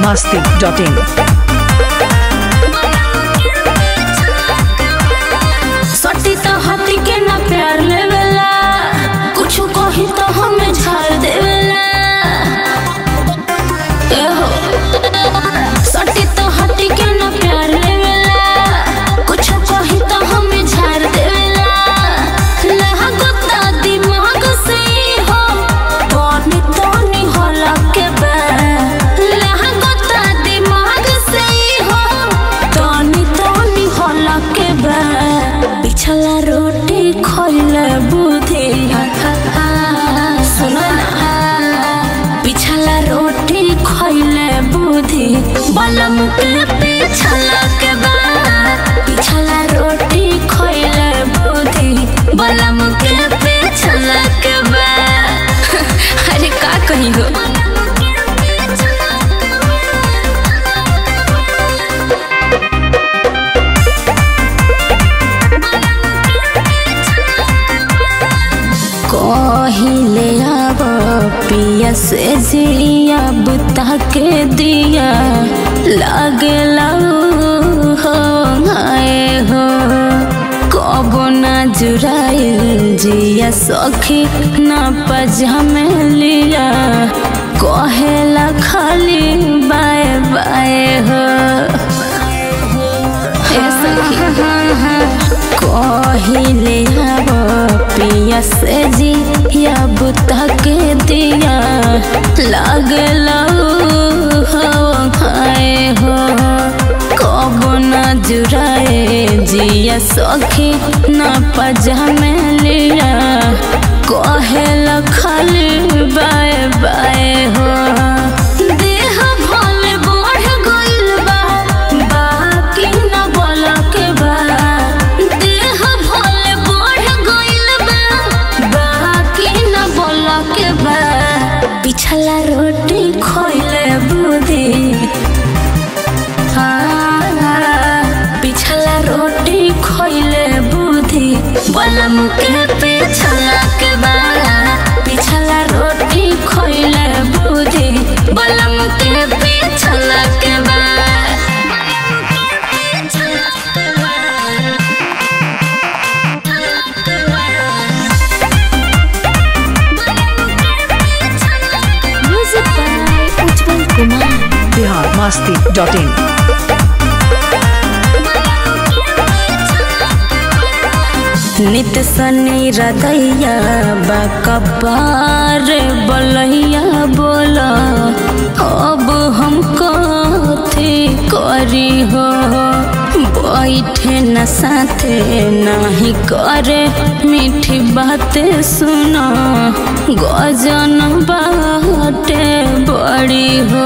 masti.in. सटी तो हटी के ना प्यार लेवेला कुछ कही तो हमें झाड़ देवेला ए हो सटी तो हटी के ना प्यार लेवेला कुछ कही तो हमें झाड़ देवेला लागता दिमाग से हो तोनी तोनी होला के बे लागता दिमाग से हो तोनी तोनी होला के बे पिछला रोटी खोइले बुद्धि सुनो ना पिछला रोटी खोइले बुद्धि बलम के पिछला के बाद पिछला रोटी खोइले बुद्धि बलम के पिछला के बाद अरे का कही हो कहिले अब पिया से जिया बुता के दिया लागे हो आए हो कबो ना जुराइल जिया सखी ना पजामे लिया कहेला खाली बाय बाय हो ए सखी कहिले अब पिया से जी या बुता के दिया लागल हो खाए हो कब न जुराए जिया सखी न पजामे लिया कहेला खाली बाय बाय हो देह भले बढ़ गइल बा बाकी न बोल के बा देह भले बढ़ गइल बा बाकी न बोल के बा पिछला रोटी खोइले बुद्धि पिछला रोटी खोइले बुद्धि बलम के पिछला के बा पिछला रोटी खोइले बुद्धि बलम के पिछला के बा music by Ujjwal Kumar Bihar masti.in. नित सनी रदैया बकबार बलैया बोला अब हम कथी करी हो बैठे न साथे नहीं करे मीठी बातें सुनो गजन बाटे बड़ी हो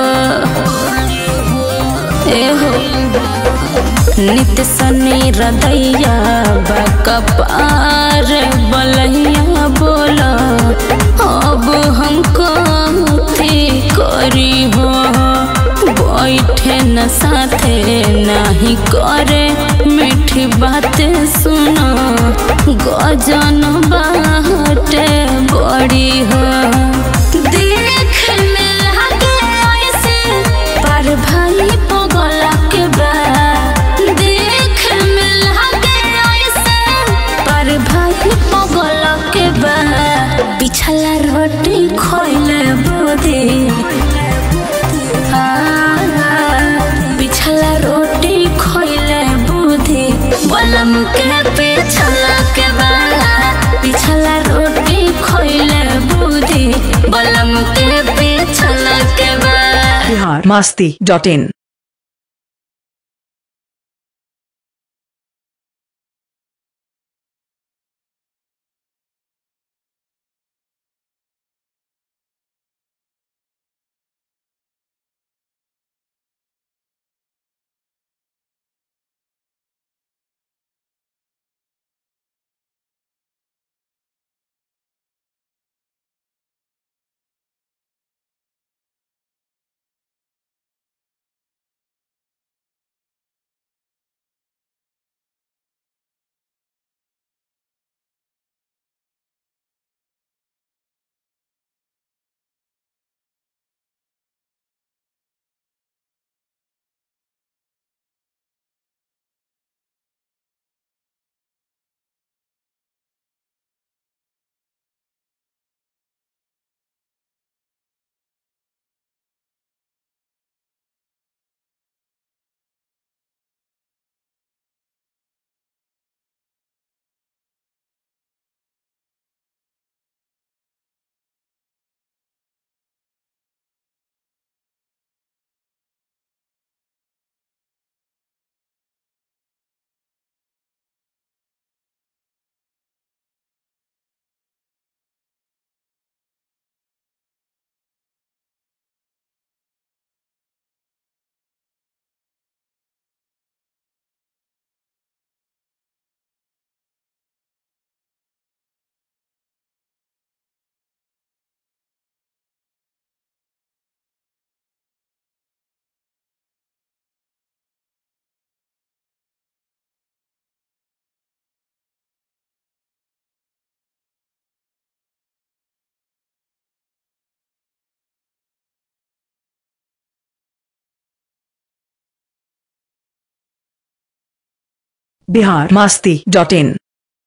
ए हो नित सनी हृदया बकपार बलैया बोला अब हमको थी करी हो बैठे न साथे नहीं करे मीठी बातें सुनो गजन बाटे बड़ी हो देख में लागे ऐसे पर भाई पगला के बा देख में लागे ऐसे पर भाई पगला के बा पिछला रोटी खोइले बुद्धि पिछला रोटी खोइले बुद्धि बलम के पिछला के बा पिछला रोटी खोइले बुद्धि बलम के पिछला के बा Bihar masti.in. Bihar Masti dot इन